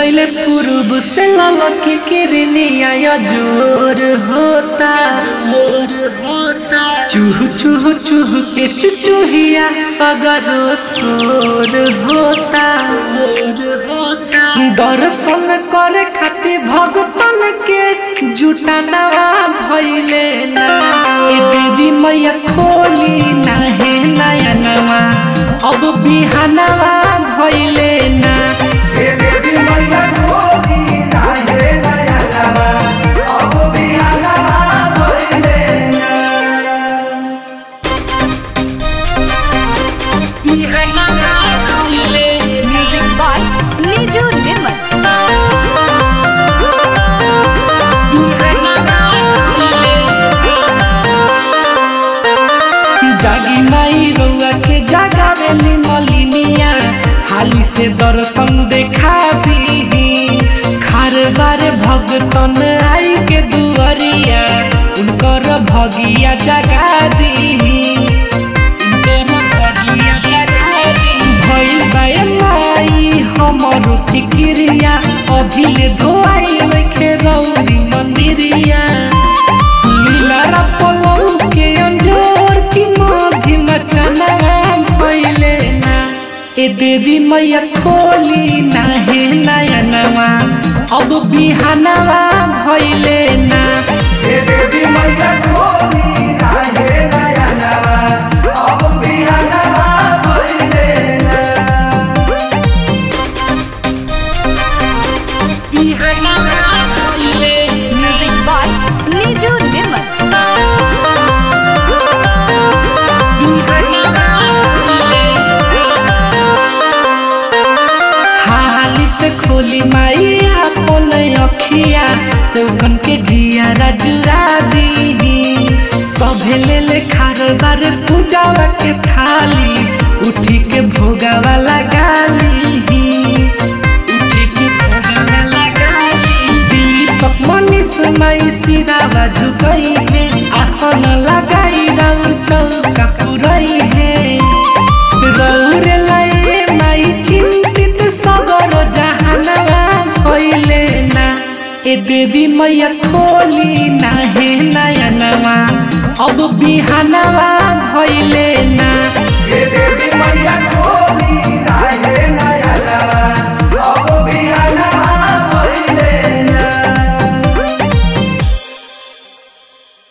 गईले पूर्व से ललकी किरनिया जोर होता जोर होता चूह चूह चूह के चुचुहिया सगरो सोर होता सोर होता दर्शन करे खातिर भगतन के जुटानवा भइले ना ए देवी मैया खोली ना हे नयनवा अब बिहानवा भइले ना हे देवी मैया खोली ना हे नयनवा, अब बिहानवा भइले ना। बिहानवा भइले Music by Niju Nimar. जागी माई रउआ के जागावेली मलिनिया हाली से दर्शन देखा दी खार बारे भगतन आई के दुआरिया उनकर भगिया जगा दी उनकर भगिया जगा दी भइल बाए माई हमर फिक्रिया अभिले धोआई लेखे रौदी मंदिरिया लीला पलौ के अंजोर की माधी मचना भइले ना ए देवी मैया खोली ना हे नयनवा अब बिहानवा भइले ना हे देवी मैया खोली ना हे नयनवा, अब बिहानवा भइले ना। बिहानवा भइले Music by Niju Nimar. हाली से खोली माई अपन अखिया सौगन के जिया जुरा दी सभे ले ले खारदार पूजावा के थाली उठी के भोगावा लगा ली उठी के भोगावा लगा ली दीपक मनीष माई सिरावा झुकई है आसन लगाई राउर चौका पुरई है रौरे लए माई चिंतित सगर जहानवा भइले ना ए देवी मैया खोली ना हे नयनवा अब बिहानवा भइले ना हे देवी मैया खोली